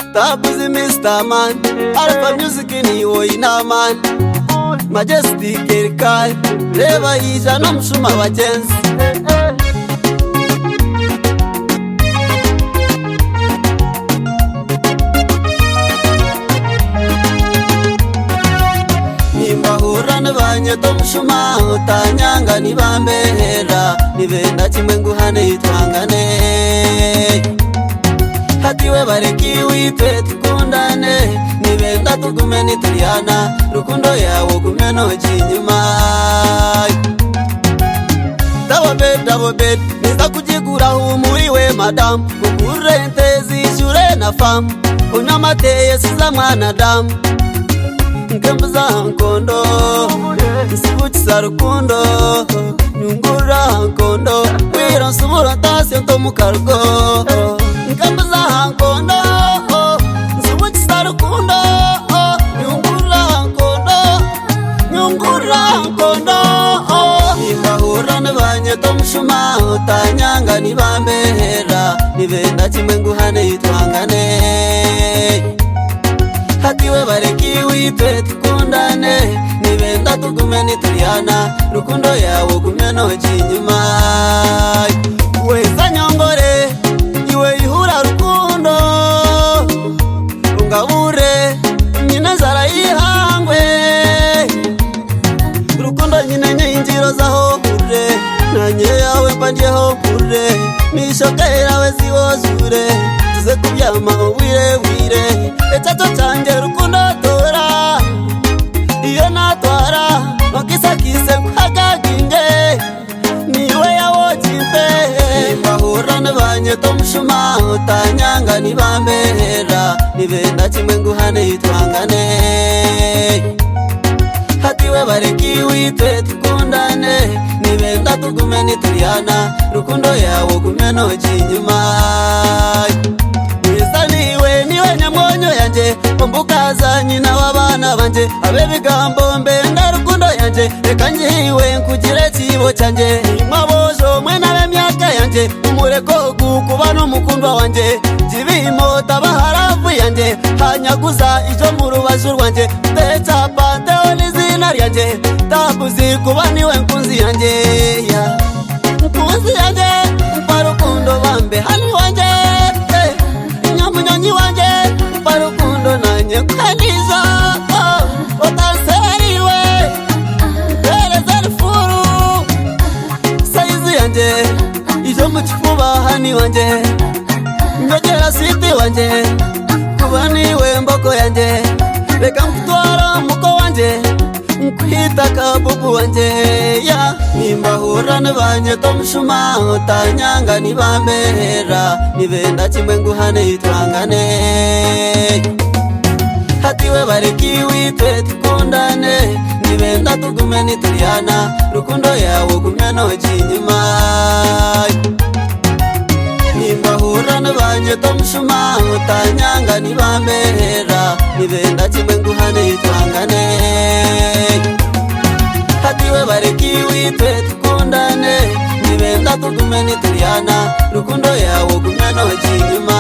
Stop is a Mr. Man. Alpha music in Iwoina man. Majestic Erikai. Reba Ija no mshuma wa jensi. Nimbahura n'abanyota mushuma utanyanga nibambehera nibe na kimwe nguhane yitwangane hatiwe bareki witwe tukundane nibenda tugume nituyana rukundo yawe gume noji inyuma dabobed dabobed niza kujigura humuriwe madamu kukurente zishure na famu unywa mateye siza mwana damu nkembu za nkondo nsibukiza rukundo nyungura nkondo wiro nsubura ntasiyo ntomukarugo nkembu za nkondo nsibukiza rukundo nyungura nkondo nyungura nkondo nimbahura n'abanyeta mushuma utanyanga nibambehera nibenda kimwe nguhane yitwangane hatiwe bareki witwe tukundane nibenda tugume nituyana rukundo yawe gumye noji inyuma weza nyongore iwe ihura rukundo ungabure nyine zara yihangwe rukundo nyine nyinjiro zaho hure nanye yawe mbanjeho hure mishoka yawe ziwozure tuze kubyama ubwirewire ecyaco canje rukundo tora iyo natwara nokisakise nkagaginge niwe yawojimpe bahurane banyeto mushuma utanyanga nibambera nibenda kimwe nguhane yitwangane hatiwe bareki witwe tukundane nibenda tugume nituyana rukundo yawe gume noji inyuma weza niwe niwe nyamwonyo yanje umbukaza nyina w'abana banje abe bigambo mbenda rukundo yanje reka ngiwe nkugire kibo cyanje mwabojo mwe n'abemyaka yanje umureko gukuba n'umukundwa wanje jibimota baharafu yanje hanyaguza ijo mu rubazu rwanjye ndecapa ndewe n'izina ryanjye ndakuzi kuba niwe nkunzi yanjye ya nkunzi yanjye mpa rukundo bambe hani wanjye eh, nyamunyonyi wanjye mpa rukundo nanjye kwanizo oh, utaseriwe mpereza rifuru sayizi yanjye ijo mu kifuba hani wanjye njogera siti wanjye kuba niwe mbogo yanjye reka nkutwara muko wanjye nkwita kabubu wanjye ya nimbahura n'abanyeta mushuma utanyanga nibambera nibenda kimwe nguhane yitwangane hatiwe bareki witwe tukundane nibenda tugume nituyana rukundo yawe gumya noji inyuma nimbahura n'abanyeta mushuma utanyanga nibambera nibenda kimwe nguhane yitwangane hatiwe bareki witwe tukundane nibenda tugume nituyana rukundo yawe gumya noji inyuma